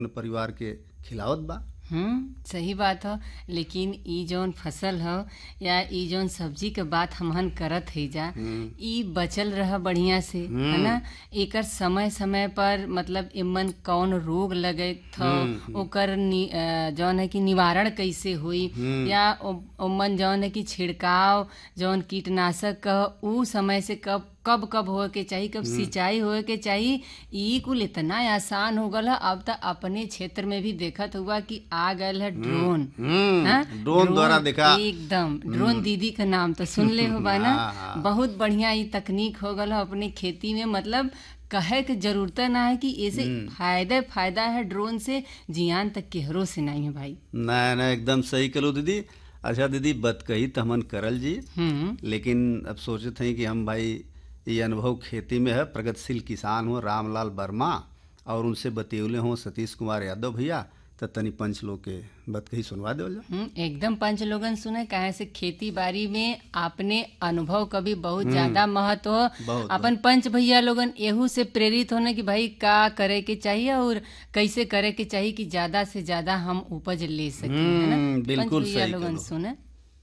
परिवार के खिलावत बा हम्म सही बात ह लेकिन ई जौन फसल ह या ई जौन सब्जी के बात हमहन करत है जा ई बचल रह बढ़िया से है ना एकर समय समय पर मतलब इमन कौन रोग लगे थ ओकर नि, अ, जौन है कि निवारण कैसे हुई या ओ- ओमन जौन है कि छिड़काव जौन कीटनाशक क ऊ समय से कब कब कब होए के चाही कब सिंचाई होए के चाही ई कुल इतना आसान हो गल ह अब त अपने क्षेत्र में भी देखत हुआ कि आ गयल है ड्रोन हम्म, हाँ? ड्रोन द्वारा देखा एकदम ड्रोन दीदी का नाम तो सुन ले हो बा ना हाँ, हाँ। बहुत बढ़िया ई तकनीक हो गल है अपने खेती में मतलब कहे के जरूरत ना है कि ऐसे फायदे फायदा है ड्रोन से जियान तक केहरो से नहीं है भाई ना ना एकदम सही करो दीदी अच्छा दीदी बत कही तो हमन करल जी हम्म लेकिन अब सोचत हैं कि हम भाई ये अनुभव खेती में है प्रगतिशील किसान हो रामलाल वर्मा और उनसे बतियौले हों सतीश कुमार यादव भैया तो तनी पंच लोग के बत कही सुनवा दो हम्म, एकदम पंच लोगन सुने कहे से खेती बाड़ी में आपने अनुभव का भी बहुत ज्यादा महत्व हो बहुत, अपन पंच भैया लोगन एहू से प्रेरित होने कि भाई का करे के चाहिए और कैसे करे के चाहिए कि ज्यादा से ज्यादा हम उपज ले सके है ना हम्म, पंच बिल्कुल भैया सही लोगन कहो। सुने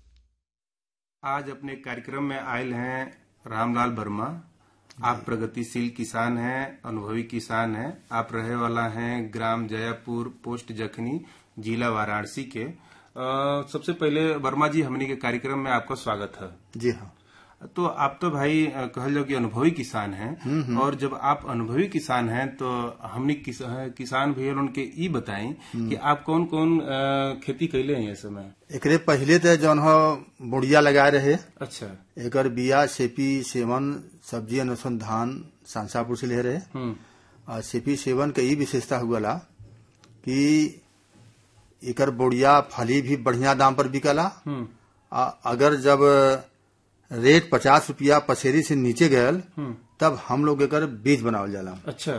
आज अपने कार्यक्रम में आयल हैं रामलाल वर्मा आप प्रगतिशील किसान हैं अनुभवी किसान हैं आप रहे वाला हैं ग्राम जयापुर पोस्ट जखनी जिला वाराणसी के अ, सबसे पहले वर्मा जी हमने के कार्यक्रम में आपका स्वागत है जी हाँ तो आप तो भाई अ, कहल जाओ कि अनुभवी किसान हैं और जब आप अनुभवी किसान हैं तो हमने किस, किसान भैया लोगन के ई बताएं कि आप कौन कौन अ, खेती कैले हैं ये समय एकरे पहिले तो जौन हो बुढ़िया लगाए रहे अच्छा एकर बिया सेपी सेवन सब्जी अनुसंधान सांसापुर से ले रहे हम्म और सेपी सेवन के ई विशेषता हुआ कि एकर बुढ़िया फली भी बढ़िया दाम पर बिकला हम्म आ अगर जब रेट पचास रुपया पसेरी से नीचे गयल हम्म तब हम लोग एकर बीज बनावल जाला अच्छा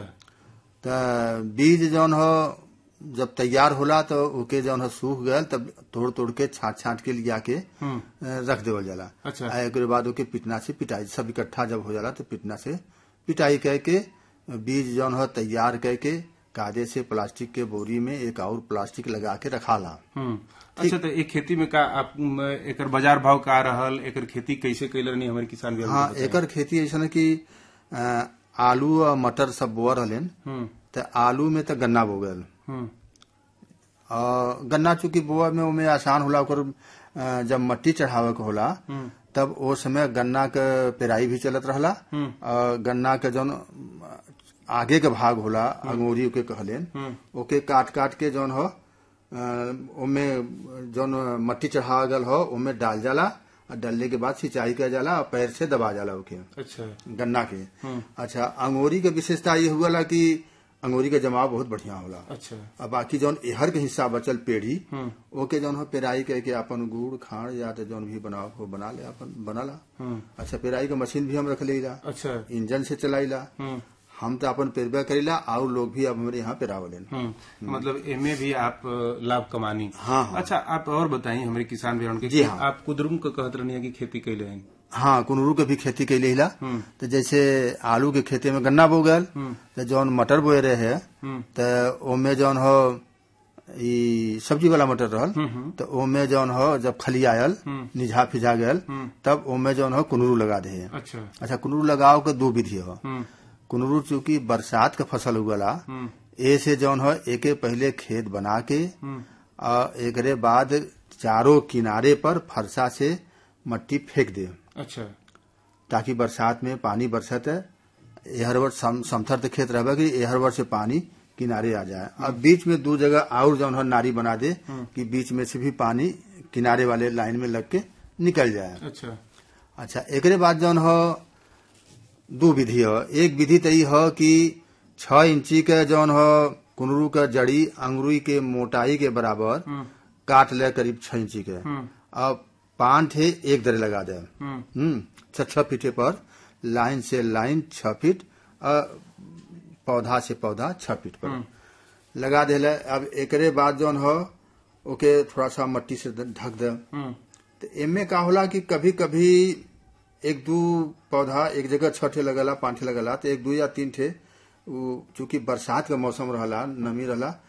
त बीज जौन हो जब तैयार होला तो ओके जौन हो सूख गयल तब तोड़ तोड़ के छाट छाट के लिया के हम्म अ, रख देवल जाला अच्छा। आ एकरे बाद ओके पिटना से पिटाई सब इकट्ठा जब हो जाला तो पिटना से पिटाई कह के बीज जौन हो तैयार कह के कायदे से प्लास्टिक के बोरी में एक और प्लास्टिक लगा के रखाला हम्म अच्छा तो एक खेती में का आप म, एकर बाजार भाव का रहल एकर खेती कैसे कैले रहनी हमारे किसान भैया हाँ एकर खेती ऐसा है कि अ, आलू और मटर सब बोअ रहलन हम्म तो आलू में तो गन्ना बो गयल हम्म और गन्ना चूंकि बोआ में ओमे आसान होला ओकर अ, जब मट्टी चढ़ावे के होला तब ओ समय गन्ना के पेराई भी चलत रहला और गन्ना के जौन अ, आगे के भाग होला अंगूरी के कहलेन ओके काट काट के जौन हो अ, ओमे जौन मट्टी चढ़ावा गल हो ओमे डाल जाला और डालने के बाद सिंचाई किया जाला और पैर से दबा जाला ओके अच्छा गन्ना के अच्छा अंगूरी के विशेषता ये हुआ कि अंगूरी के जमाव बहुत बढ़िया होला अच्छा अब बाकी जौन एहर के हिस्सा बचल पेड़ी ओके जौन हो पेराई कह के अपन गुड़ खाड़ या तो जौन भी बनाओ हो बना ले अपन बनाला अच्छा पेराई के मशीन भी हम रख लेला अच्छा इंजन से चलाइला हम्म हम तो अपन पेरबे करेला और लोग भी अब हमारे यहाँ पेरावलेन हम्म मतलब एमे भी आप अ, लाभ कमानी हाँ, हाँ। अच्छा आप और बताइए हमारे किसान भैया के जी कि हाँ। आप कुदरुम को कहत रहनी की खेती कैले हैं हाँ कुनरू के भी खेती कैले हिला तो जैसे आलू के खेती में गन्ना बो गल तो जौन मटर बोए रहे है तो ओमे जौन हो ई सब्जी वाला मटर रहल तो ओमे जौन हो जब खली आयल निझा फिझा गयल तब ओमे जौन हो कुनरू लगा दे अच्छा अच्छा कुनरू लगाव के दो विधि हो हम्म कुनरू चूंकि बरसात के फसल उगला ए से जौन हो एके पहले खेत बना के और एकरे बाद चारों किनारे पर फरसा से मट्टी फेंक दे अच्छा ताकि बरसात में पानी बरसत है एहर वर्ष सम, समथर तो खेत रहे कि एहर वर्ष से पानी किनारे आ जाए अब बीच में दो जगह और जौन हो नारी बना दे कि बीच में से भी पानी किनारे वाले लाइन में लग के निकल जाए अच्छा अच्छा एकरे बाद जौन हो दो विधि हो एक विधि तो ई हो कि छह इंची के जौन हो कुनरू के जड़ी अंगुरी के मोटाई के बराबर काट ले करीब छह इंची के अब पान थे एक दरे लगा दे हम्म हम्म छह छह फीटे पर लाइन से लाइन छह फीट और पौधा से पौधा छह फीट पर लगा देले अब एकरे बाद जौन हो ओके थोड़ा सा मट्टी से ढक दे हम्म तो एमे का होला कि कभी कभी एक दू पौधा एक जगह छह ठे लगला पांच ठे लगला तो एक दू या तीन ठे उ चूंकि बरसात के मौसम रहला नमी रहला